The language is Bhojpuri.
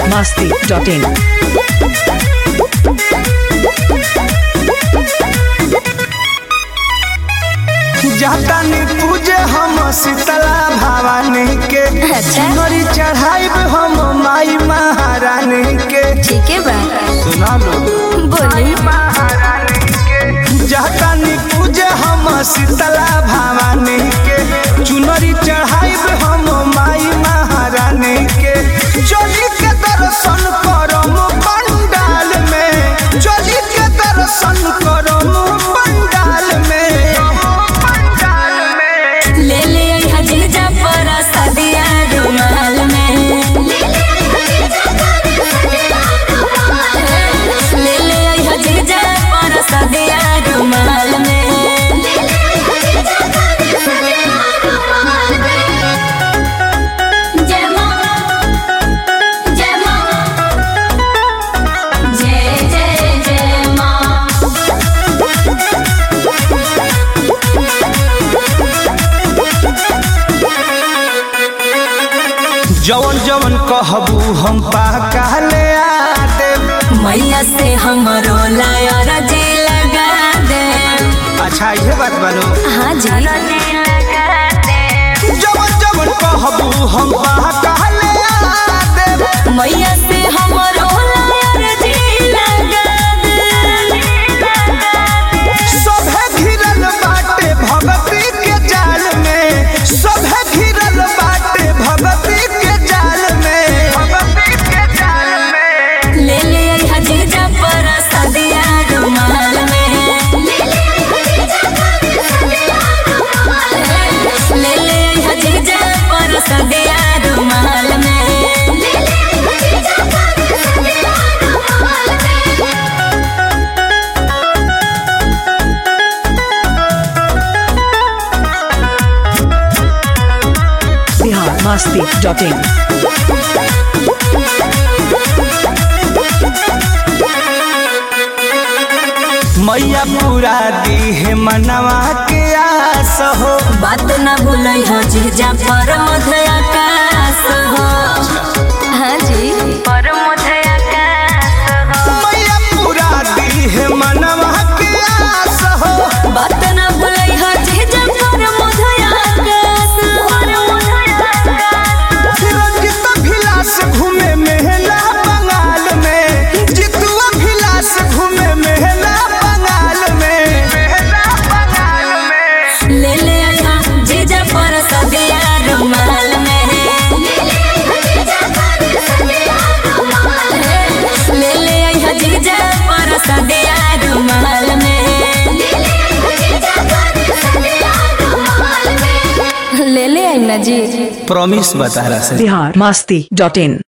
masti.in. जातानी पूजे हम शीतला भवानी के अच्छा। नरी चढ़ाइब हम माई महारानी के ठीक है बा सुना लो बोली महारानी के जातानी पूजे हम शीतला भवानी के चुनरी चढ़ाइब हम माई महारानी के चली के दर्शन करम पंडाल में चली के दर्शन करम पंडाल में पंडाल में ले ले आई हजीजा पर सदिया रुमाल में ले ले आई हजीजा पर सदिया रुमाल में जय मां जय मां जय जय जय मां जवन जवन कहबू हम पाका ले आ देब मैया से हमरो लायर जी लगा दे अच्छा ये बात बालो हाँ जी जवन जवन कहबू हम पाका ले आ देब मैया से हमरो लायर जी लगा दे सभे घिरल बाटे भगती के जाल में सभे घिरल बाटे भगती के जाल में भगती के जाल में ले ले आई हजीजा पर सदिया रुमाल में ले ले आई हजीजा पर सदिया रुमाल में Bihar masti.in. मैया पूरा दी है मनवा के आस हो बात न भूलई हो जीजा पर मध्य आकाश हो हाँ जी पर मध्य आकाश हो मैया पूरा दी है मनवा के आस हो बात न भूलई हो जीजा पर मध्य आकाश पर मध्य आकाश रंजित भिलास घूमे मेहला बंगाल में जितुआ भिलास घूमे मेहला बंगाल में मेहला बंगाल में ले ले आया जीजा पर सदिया रुमाल में ले ले आया जीजा पर सदिया रुमाल में ले ले आई ना जी प्रॉमिस बता रहा Bihar masti.in.